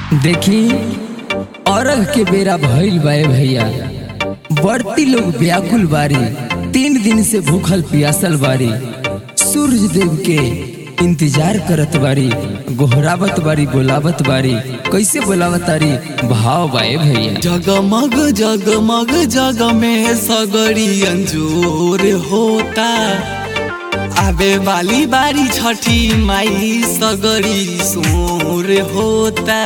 देखी अरग के बेरा भइल बाए भैया बढ़ती लोग व्याकुल बारी तीन दिन से भूखल पियासल बारी सूर्य देव के इंतजार करत बारी गोहरावत बारी बोलावत बारी कैसे बोलावत तारी भाव बाए भैया जगमग जगमग जग में सगरी अंजोर होता आवे वाली बारी छठी माई सगरी सोर होता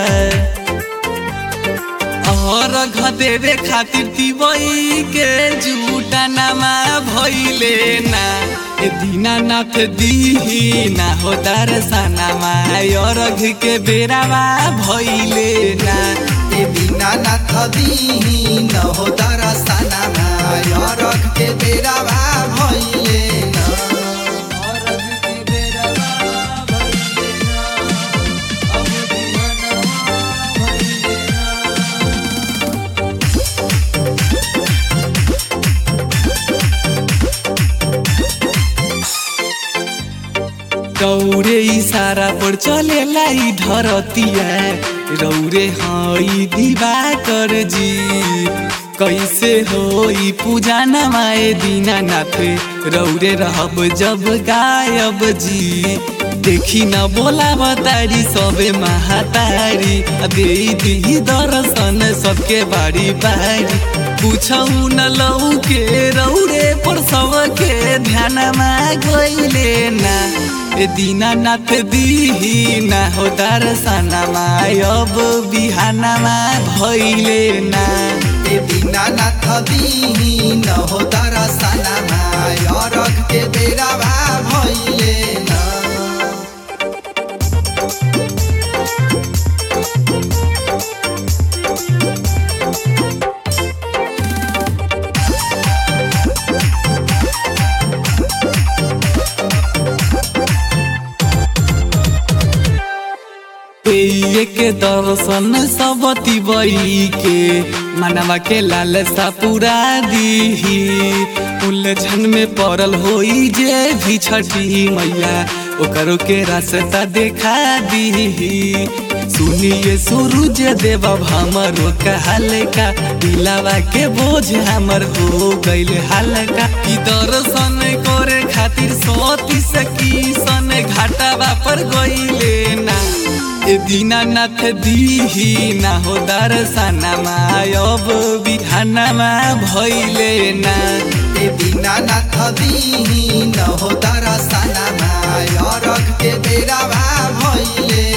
और देवे खातिर दिवई के जूटा नमा भइले ना ए दीनानाथ दीही ना हो दर्शनमा और के बेरावा भइले ना ए दीनानाथ दीही न हो दरसनमा अरघ के बेरावा भइले न रौरे इशारा पर चलेला ई धरतिया रौरे हई दिवाकर जी कैसे होई पूजा नमाए दीनानाथ रौरे रहब जब गायब जी देखी न बोला बतारी सबे महातारी दे दी दर्शन सबके बारी बारी पूछौ न लौ के रौरे पर सबके ध्यानमा गइले ना ए दीनानाथ दीही ना हो दर्शनमा अब बिहानमा भइले ना ए दीनानाथ दीही न हो दरसनमा अरघ के बेरावा भइले न पेये के दर्शन सब तिबई के मनवा के लालसा पूरा दीही उलझन में पड़ल होई जे भी छठी मैया ओकरो के रास्ता देखा दीही सुनिए सूरज देव हमरो हल्का दिलावा के बोझ हमर हो गइल हल्का ई दर्शन करे खातिर सोती सकी सन घाटावा पर गइले ना ए दीनानाथ दीही ना हो दर्शनमा अब बिहानमा भइले ना ए दीनानाथ दीही न हो दरसनमा अरघ के बेरावा भइले